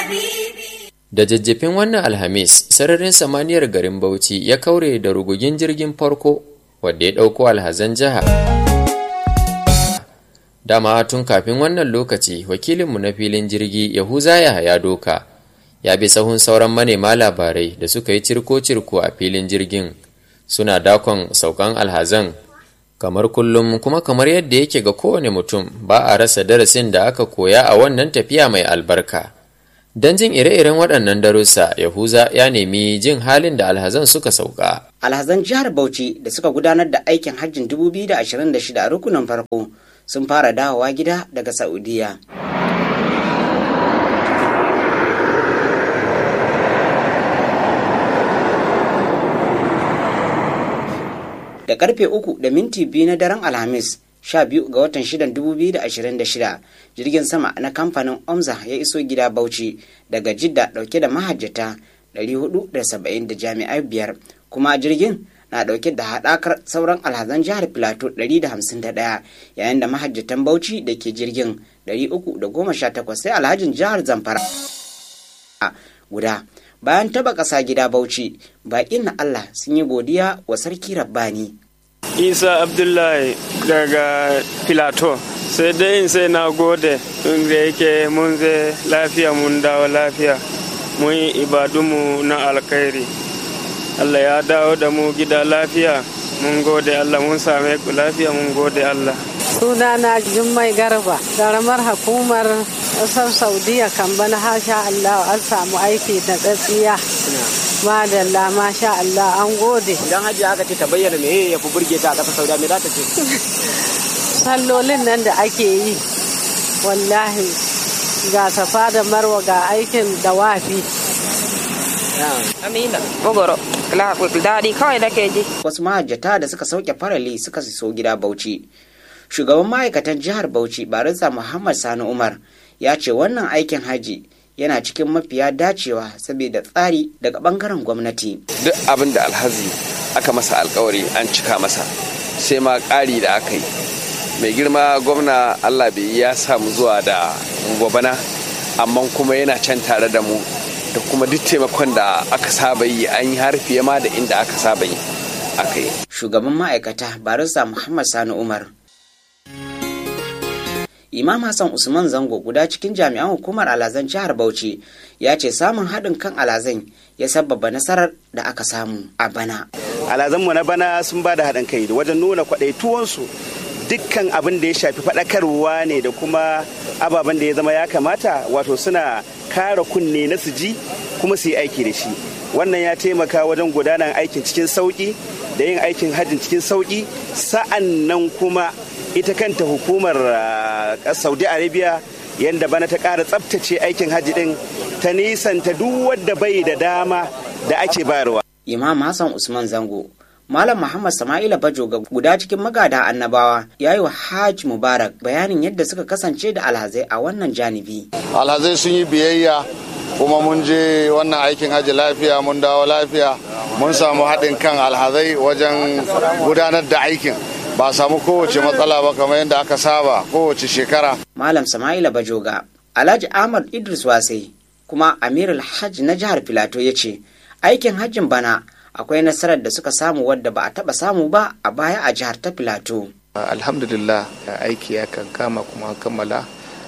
Da jajjafin wannan Alhamis, sararin samaniyar garin Bauchi ya kaure da rugugin jirgin farko wadda ya ɗauko alhazan jiha. Dama tun kafin wannan lokaci, wakilinmu na filin jirgi Yahuza Yahaya Doka ya bi sahun sauran manema labarai da suka yi cirko-cirko a filin jirgin suna dakon saukan alhazan kamar kullum kuma kamar yadda yake ga kowane mutum ba a rasa darasin da aka koya a wannan tafiya mai albarka. Don jin ire-iren waɗannan darussa, Yahuza ya nemi jin halin da alhazan suka sauka. Alhazan jihar Bauchi da suka gudanar da aikin hajjin 2026 a rukunin farko sun fara dawowa gida daga Saudiya. Da karfe uku da minti biyu na daren Alhamis, 12 ga watan 6 2026 jirgin sama na kamfanin omza ya iso gida bauchi daga jidda dauke da mahajjata 470 da jami'ai biyar kuma jirgin na dauke da haɗakar sauran alhazan jihar filato 151 yayin da mahajjatan bauchi da ke jirgin 318 sai alhajin jihar zamfara guda bayan taba ƙasa gida bauchi baƙin na allah sun yi godiya wa sarki rabbani isa abdullahi daga filato sai dai in sai na gode tun da yake mun zai lafiya mun dawo lafiya mun yi ibadunmu na alkhairi allah ya dawo da mu gida lafiya mun gode allah mun same ku lafiya mun gode allah sunana jummai garba garamar hukumar ƙasar saudiya kan bana hasha allah an samu aiki da tsatsiya madalla masha Allah an gode. Idan hajji aka ce ta bayyana me ya fi burge ta a ƙasar Saudiya me za ta ce? Sallolin nan da ake yi wallahi ga safa da marwa ga aikin dawafi. Amina, Bogoro, daɗi kawai da ke ji. Wasu mahajjata da suka sauke farali suka so gida Bauchi. Shugaban ma'aikatan jihar Bauchi Barista Muhammad Sani Umar ya ce wannan aikin haji yana cikin mafiya dacewa saboda tsari daga bangaren gwamnati. Duk abin da alhazi aka masa alkawari an cika masa sai ma ƙari da aka yi. Mai girma gwamna Allah bai ya samu zuwa da gwabana amma kuma yana can tare da mu da kuma duk taimakon da aka saba yi an yi har fiye ma da inda aka saba yi aka yi. Shugaban ma'aikata Barista Muhammad Sani Umar Imam Hassan Usman Zango guda cikin jami'an hukumar alazan jihar Bauchi ya ce samun haɗin kan alazan ya sababa nasarar da aka samu a bana. Alazanmu na bana sun ba da haɗin kai wajen nuna kwaɗaituwansu dukkan abin da ya shafi faɗakarwa ne da kuma ababen da ya zama ya kamata wato suna kara kunne na su ji kuma su yi aiki da shi. Wannan ya taimaka wajen gudanar aikin cikin sauƙi da yin aikin hajjin cikin sauƙi sa'an nan kuma ita kanta hukumar saudi arabia yadda bana ta ƙara tsabtace aikin hajji ɗin ta nisanta duk wadda bai da dama da ake bayarwa. imam hassan usman zango malam muhammad sama'ila bajoga guda cikin magada annabawa ya yi wa hajj mubarak bayanin yadda suka kasance da alhazai a wannan janibi alhazai sun yi biyayya kuma mun je wannan aikin hajji lafiya mun dawo lafiya mun samu haɗin kan alhazai wajen gudanar da aikin ba samu kowace matsala ba kamar yadda aka saba kowace shekara. Malam Sama'ila Bajoga, Alhaji Ahmad Idris Wasai, kuma Amir Alhaj na jihar Filato ya ce, aikin hajjin bana akwai nasarar da suka samu wadda ba a taba samu ba a baya a jihar ta Filato. Alhamdulillah aiki ya kan kama kuma kammala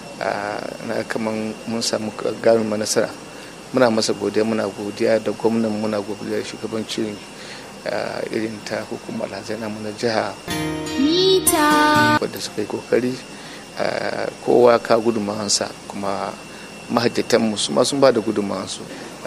na kaman mun samu gamin nasara. Muna masa godiya muna godiya da gwamnan muna godiya shugabancin irin ta hukumar namu na jiha wadda suka yi kokari kowa ka gudunmawansa kuma mahajjatan su ma sun ba da gudunmawansu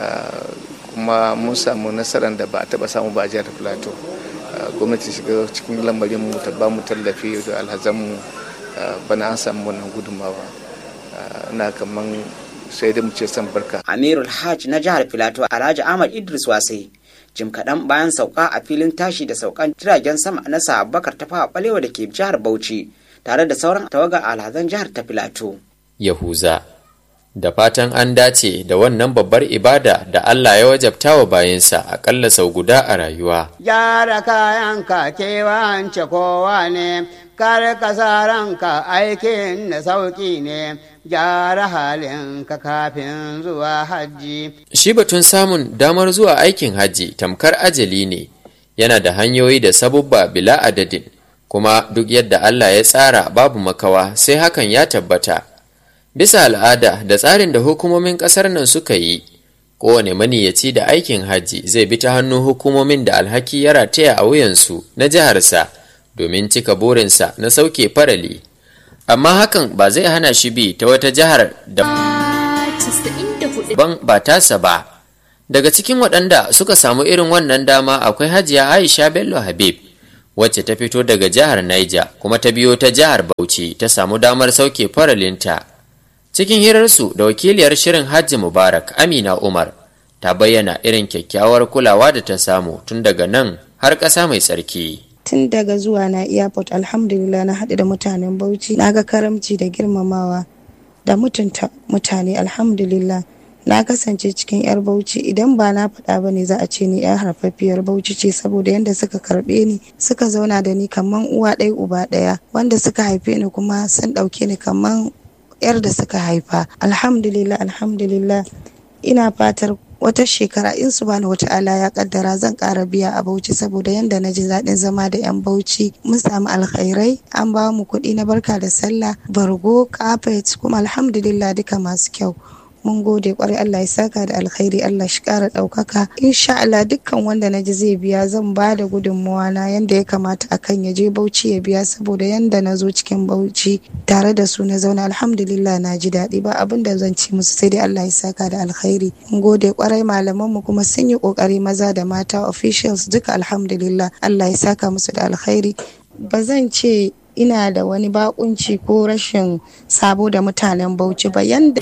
kuma mun samu nasarar da ba a taba samu ba a jihar plateau gwamnati shiga cikin lamarin mu ta ba mu tallafi da alhazanmu bana an samu wannan gudunmawa na kaman sai da mu ce san barka amirul hajj na jihar filato alhaji ahmad idris wasai jim kaɗan bayan sauka a filin tashi da saukan jiragen sama na bakar ta fawa balewa da ke jihar bauchi tare da sauran tawagar alhazan jihar ta filato Yahuza da fatan an dace da wannan babbar ibada da Allah ya wajabta wa bayansa aƙalla sau guda a rayuwa. Gyara kayan ka kewance kowa ne kar ka sa ranka aikin da sauƙi ne gyara halinka kafin zuwa hajji. Shi batun samun damar zuwa aikin hajji tamkar ajali ne, yana da hanyoyi da sabubba bila adadin, kuma duk yadda Allah ya tsara babu makawa sai hakan ya tabbata. Bisa al'ada da tsarin da hukumomin ƙasar nan suka yi, kowane maniyaci da aikin hajji zai bi ta hannun hukumomin da alhaki ya rataya a wuyansu na jiharsa domin cika burinsa na sauke farali. amma hakan ba zai hana shi bi ta wata jihar da ban ba tasa ba daga cikin waɗanda suka samu irin wannan dama akwai hajiya aisha bello habib wacce ta fito daga jihar niger kuma ta biyo ta jihar bauchi ta samu damar sauke faralinta cikin hirarsu da wakiliyar shirin hajji mubarak amina umar ta bayyana irin kyakkyawar kulawa da ta samu tun daga nan har ƙasa mai tsarki tun daga zuwa na airport alhamdulillah na haɗu da mutanen bauchi na ga karamci da girmamawa da mutunta mutane alhamdulillah na kasance cikin yar bauchi idan ba na faɗa ba ne za a ce ni yar harfafiyar bauchi ce saboda yadda suka karɓe ni suka zauna da ni kaman uwa ɗaya uba ɗaya wanda suka haife ni kuma sun ɗauke ni kaman yar da suka haifa alhamdulillah alhamdulillah ina fatar wata shekara in su bani wata ala ya kaddara zan kara biya a bauchi saboda yanda na ji daɗin zama da yan bauchi mun samu alkhairai an ba mu kuɗi na barka da sallah bargo carpet kuma alhamdulillah duka masu kyau mun gode kwarai Allah ya saka da alkhairi Allah shi kara ɗaukaka insha Allah dukkan wanda na ji zai biya zan ba da gudunmawa na yanda ya kamata akan ya je bauchi ya biya saboda yanda na zo cikin bauchi tare da su na zauna alhamdulillah na ji daɗi ba abin da zan ci musu sai dai Allah ya saka da alkhairi mun gode kwarai malaman mu kuma sun yi kokari maza da mata officials duka alhamdulillah Allah ya saka musu da alkhairi ba zan ce ina da wani bakunci ko rashin sabo da mutanen bauchi ba yanda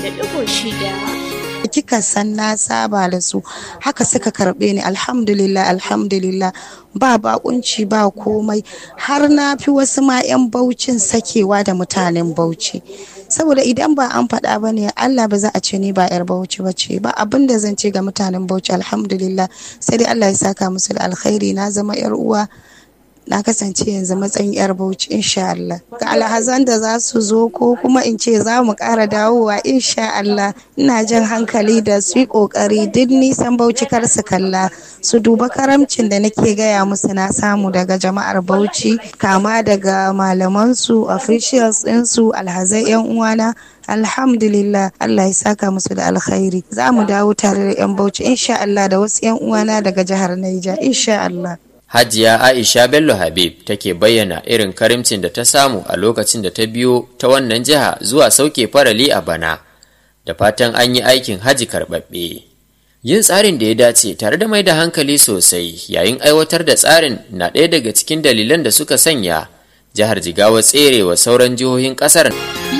kika san na saba da su haka suka karbe ni alhamdulillah alhamdulillah ba bakunci ba komai har na fi wasu ma 'yan baucin sakewa da mutanen bauchi saboda idan ba an faɗa ba ne Allah ba za a ce ni ba 'yar bauchi ba ce ba abin da zan ce ga mutanen bauchi alhamdulillah sai dai Allah ya saka musu da alkhairi na zama 'yar uwa na kasance yanzu matsayin yar bauchi insha Allah ga alhazan da za su zo ko kuma in ce za mu ƙara dawowa insha Allah ina jan hankali da su yi ƙoƙari duk nisan bauchi kar su kalla su duba karamcin da nake gaya musu na samu daga jama'ar bauchi kama daga malamansu officials ɗinsu alhazai yan uwana alhamdulillah Allah ya saka musu da alkhairi za mu dawo tare da yan bauchi insha Allah da wasu yan uwana daga jihar Niger insha Allah Hajiya Aisha Bello Habib take bayyana irin karimcin da ta samu a lokacin da ta biyo ta wannan jiha zuwa sauke farali a bana, da fatan an yi aikin haji karɓaɓɓe. Yin tsarin da ya dace tare da mai da hankali sosai yayin aiwatar da tsarin na ɗaya daga cikin dalilan da suka sanya jihar Jigawa tserewa sauran jihohin ƙasar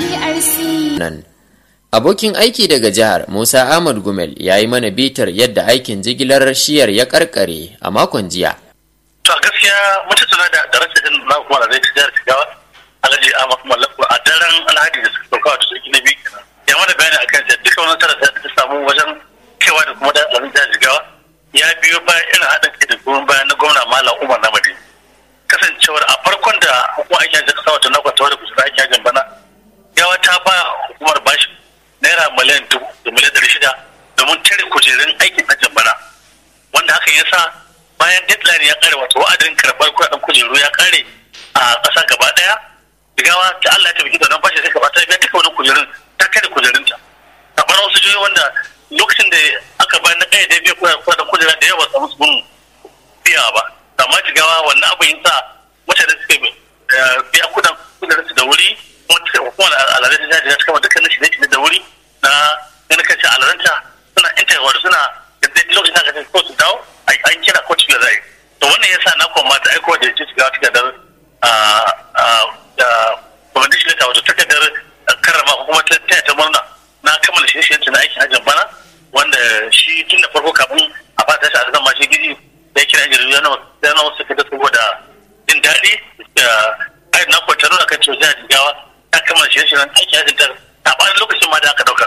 nan. Abokin aiki daga jihar Musa Ahmad Gumel ya yi mana bitar yadda aikin jigilar shiyar ya karkare a makon jiya. to gaskiya mun tattauna da da rashin na kuma da zai jihar Jigawa Alhaji Ahmad Mallaku a daren Alhaji da suka sauka da sarki na biyu kenan ya mana bayani akan da duka wani tara da ta samu wajen kewa da kuma da alhaji jihar Jigawa ya biyo bayan irin haɗin kai da goyon bayan na gwamna Malam Umar Namadi kasancewar a farkon da hukumar aikin hajji kasa wata na kwata da kusa aikin hajjin bana gawa ta ba hukumar bashi naira miliyan dubu da miliyan ɗari shida domin tare kujerun aikin hajjin bana wanda hakan ya sa bayan deadline ya kare wato wa'adin karɓar kuɗaɗen kujeru ya kare a ƙasa gaba ɗaya jigawa ta Allah ya tabbaki da nan bashi sai gaba ta biya duka wani kujerun ta kare kujerunta a ɓarar wasu jihohi wanda lokacin da aka bayar na ƙaya da biya kuɗaɗen kujera da yawa samu sun biya ba amma jigawa wannan abin yin sa mutane suka biya kuɗin kujerun su da wuri kuma al'adar ta jiga ta kama dukkanin shi ne da wuri na ganin kan al'adanta suna intanet suna lokacin da aka ce ko su dawo an kira ko cikin zai to wannan yasa na koma ta aiko da ci shiga takardar da kwamitin shi wato takardar karrama ko kuma ta taya ta murna na kammala shi shi na aikin hajjin bana wanda shi tun da farko kafin a fata shi a zama shi gidi da ya kira jirgin yana yana wasu kada saboda jin daɗi da ai na kwanta nuna kan cewa jihar jigawa ta kammala shi shi aikin hajjin ta a ɓarin lokacin ma da aka ɗauka.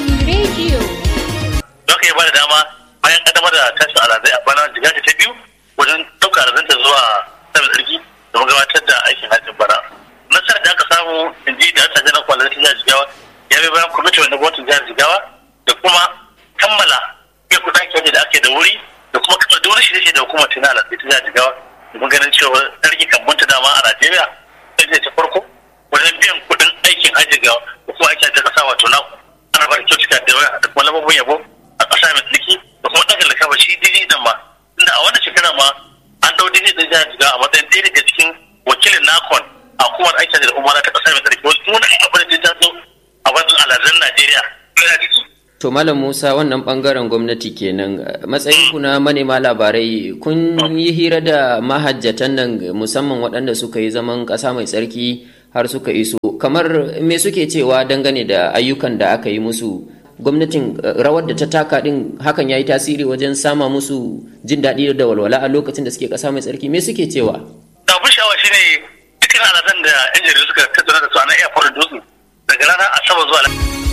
Don ka yi ba da dama bayan kaddamar da tashin alazai a bana jiga ta biyu wajen ɗauka alazanta zuwa samun tsarki domin gabatar da aikin hajjin bana da wuri da kuma kamar da wani shirye da hukumar tana da ita jihar jigawa domin ganin cewa sarki kan bunta dama a najeriya sai ta farko wajen biyan kuɗin aikin hajji ga hukumar aikin ta kasa wato na ana ba da kyautuka da yawa da kuma lambobin yabo a ƙasa mai tsarki da kuma ɗaga lakafa shi dini dan ma inda a wannan shekara ma an ɗau dini da jihar jigawa a matsayin ɗaya daga cikin wakilin nakon a hukumar aikin da umara ta ƙasa mai tsarki wani abin da ta zo a wajen alhazan najeriya To Malam Musa wannan bangaren gwamnati kenan matsayin ku na manema labarai kun yi hira da mahajjatan nan musamman waɗanda suka yi zaman ƙasa mai tsarki har suka iso kamar me suke cewa dangane da ayyukan da aka yi musu gwamnatin rawar da ta taka din hakan ya yi tasiri wajen sama musu jin daɗi da walwala a lokacin da suke ƙasa mai tsarki me suke cewa abin sha'awa shine dukkan alazan da yan jaridu suka tattauna da su a nan airport dutse daga ranar asabar zuwa